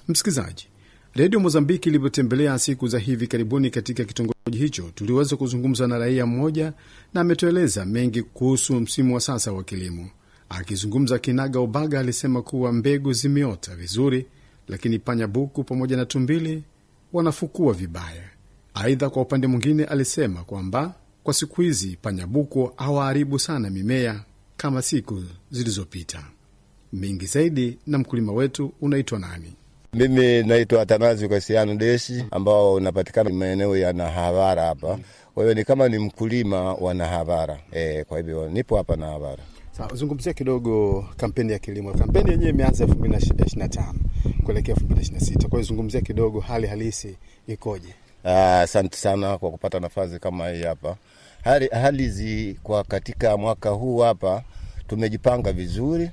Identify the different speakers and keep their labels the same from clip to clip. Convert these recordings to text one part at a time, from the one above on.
Speaker 1: Msikilizaji, redio Mozambiki ilivyotembelea siku za hivi karibuni katika kitongoji hicho, tuliweza kuzungumza na raia mmoja na ametueleza mengi kuhusu msimu wa sasa wa kilimo. Akizungumza kinaga ubaga, alisema kuwa mbegu zimeota vizuri, lakini panyabuku pamoja na tumbili wanafukua vibaya. Aidha, kwa upande mwingine, alisema kwamba kwa siku hizi panyabuku hawaharibu sana mimea kama siku zilizopita. Mengi zaidi na mkulima wetu. Unaitwa nani?
Speaker 2: Mimi naitwa Atanazi Kasiano Deshi, ambao unapatikana maeneo ya Nahavara hapa. Kwa hiyo ni kama ni mkulima wa Nahavara e, kwa hivyo nipo hapa Nahavara.
Speaker 1: Sawa, zungumzia kidogo kampeni ya kilimo. Kampeni yenyewe imeanza elfu mbili na tano kuelekea elfu mbili na sita Kwa hiyo zungumzia kidogo hali halisi ikoje?
Speaker 2: Asante sana kwa kupata nafasi kama hii hapa. Hali, hali zi kwa katika mwaka huu hapa tumejipanga vizuri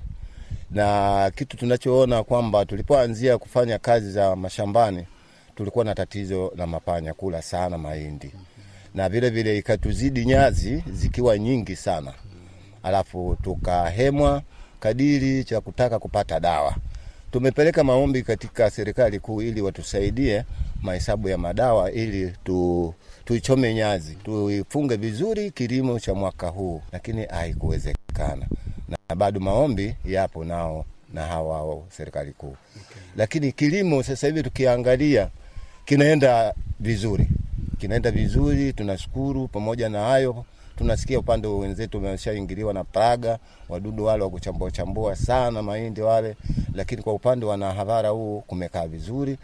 Speaker 2: na kitu tunachoona kwamba tulipoanzia kufanya kazi za mashambani tulikuwa na tatizo la mapanya kula sana mahindi na vile vile ikatuzidi nyazi zikiwa nyingi sana, alafu tukahemwa kadiri cha kutaka kupata dawa. Tumepeleka maombi katika serikali kuu ili watusaidie mahesabu ya madawa ili tu tuichome nyazi tuifunge vizuri kilimo cha mwaka huu, lakini haikuwezekana na bado maombi yapo nao na hawa serikali kuu okay. Lakini kilimo sasa hivi tukiangalia kinaenda vizuri, kinaenda vizuri, tunashukuru. Pamoja na hayo, tunasikia upande wa wenzetu wameshaingiliwa na praga, wadudu wale wa kuchambua chambua sana mahindi wale, lakini kwa upande wa Nahavara huu kumekaa vizuri,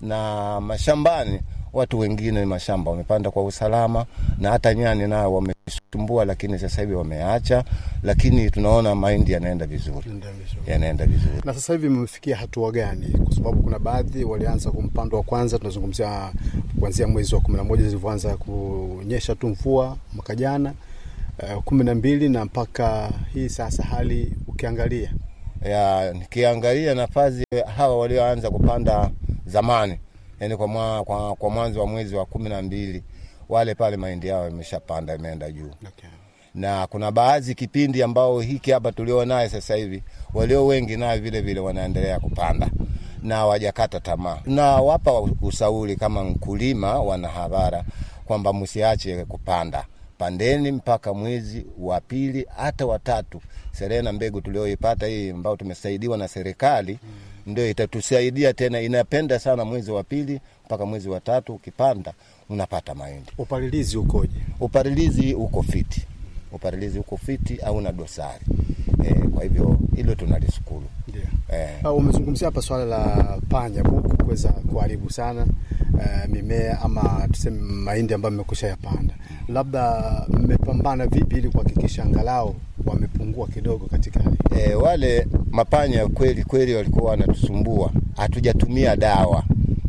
Speaker 2: na mashambani watu wengine mashamba wamepanda kwa usalama, na hata nyani nao wamesumbua, lakini sasa hivi wameacha, lakini tunaona mahindi yanaenda vizuri, yanaenda vizuri.
Speaker 1: Na sasa hivi mmefikia hatua gani? Kwa sababu kuna baadhi walianza kumpando wa kwanza, tunazungumzia kuanzia mwezi wa kumi na moja zilivyoanza kunyesha tu mvua mwaka jana uh, kumi na mbili na mpaka hii sasa, hali ukiangalia
Speaker 2: ya nikiangalia nafasi hawa walioanza kupanda zamani yani kwa, mwa, kwa, kwa mwanzo wa mwezi wa kumi na mbili wale pale mahindi yao imeshapanda imeenda juu
Speaker 1: okay.
Speaker 2: Na kuna baadhi kipindi ambao hiki hapa tulio naye sasa hivi walio wengi nayo vile vile wanaendelea kupanda na wajakata tamaa. Nawapa usauri kama mkulima wa Nahavara kwamba msiache kupanda, pandeni mpaka mwezi wa pili hata watatu. Serena mbegu tulioipata hii ambao tumesaidiwa na serikali mm ndio itatusaidia tena. Inapenda sana mwezi wa pili mpaka mwezi wa tatu, ukipanda unapata mahindi.
Speaker 1: Upalilizi ukoje?
Speaker 2: Upalilizi uko fiti, upalilizi uko fiti, au na dosari e, kwa hivyo hilo tunalishukuru.
Speaker 1: Yeah. E. Umezungumzia hapa swala la panya buku kuweza kuharibu sana uh, mimea ama tuseme mahindi ambayo mmekusha yapanda, labda mmepambana vipi ili kuhakikisha angalau wamepungua kidogo katika hali
Speaker 2: e, wale mapanya kweli kweli walikuwa wanatusumbua, hatujatumia dawa,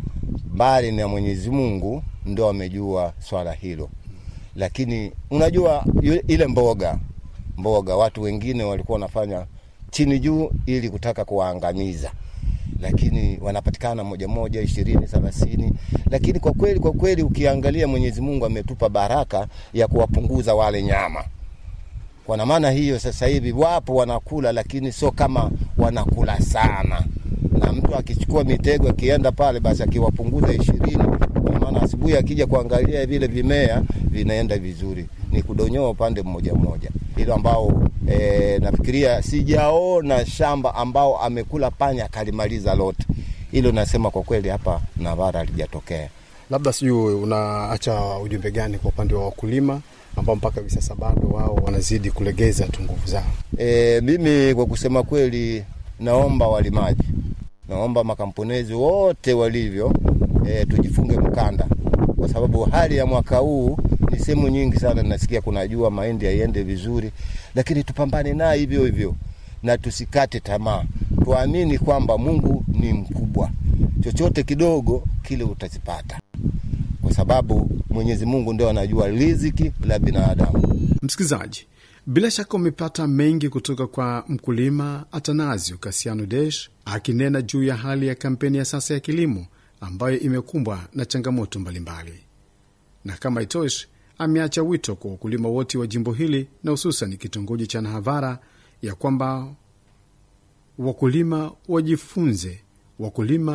Speaker 2: bali na Mwenyezi Mungu ndo amejua swala hilo. Lakini unajua ile mboga mboga, watu wengine walikuwa wanafanya chini juu ili kutaka kuwaangamiza, lakini wanapatikana moja moja, ishirini, thelathini. Lakini kwa kweli kwa kweli ukiangalia, Mwenyezi Mungu ametupa baraka ya kuwapunguza wale nyama kwa maana hiyo, sasa hivi wapo wanakula, lakini sio kama wanakula sana. Na mtu akichukua mitego akienda pale, basi akiwapunguza ishirini, kwa maana asubuhi akija kuangalia vile vimea vinaenda vizuri, ni kudonyoa upande mmoja mmoja, hilo ambao e, nafikiria sijaona shamba ambao amekula panya akalimaliza lote. Hilo nasema kwa kweli hapa Navara halijatokea.
Speaker 1: Labda sijui unaacha ujumbe gani kwa upande wa wakulima ambao mpaka hivi sasa bado wao wanazidi kulegeza tu nguvu zao.
Speaker 2: E, mimi kwa kusema kweli, naomba walimaji, naomba makamponezi wote walivyo, e, tujifunge mkanda, kwa sababu hali ya mwaka huu ni sehemu nyingi sana nasikia kuna jua, mahindi yaiende vizuri, lakini tupambane naye hivyo hivyo na tusikate tamaa, tuamini kwamba Mungu ni mkubwa, chochote kidogo kile utazipata kwa sababu Mwenyezi Mungu ndio anajua riziki la binadamu.
Speaker 1: Msikilizaji, bila shaka umepata mengi kutoka kwa mkulima Atanasio Kasiano Desh akinena juu ya hali ya kampeni ya sasa ya kilimo ambayo imekumbwa na changamoto mbalimbali, na kama itoshi, ameacha wito kwa wakulima wote wa jimbo hili na hususan kitongoji cha Nahavara ya kwamba wakulima wajifunze, wakulima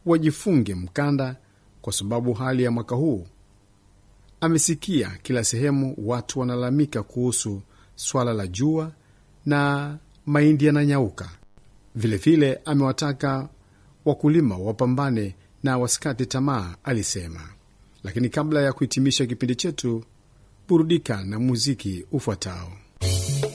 Speaker 1: wajifunge mkanda, kwa sababu hali ya mwaka huu amesikia kila sehemu watu wanalalamika kuhusu swala la jua na mahindi yananyauka. Vilevile amewataka wakulima wapambane na wasikate tamaa, alisema. Lakini kabla ya kuhitimisha kipindi chetu, burudika na muziki ufuatao.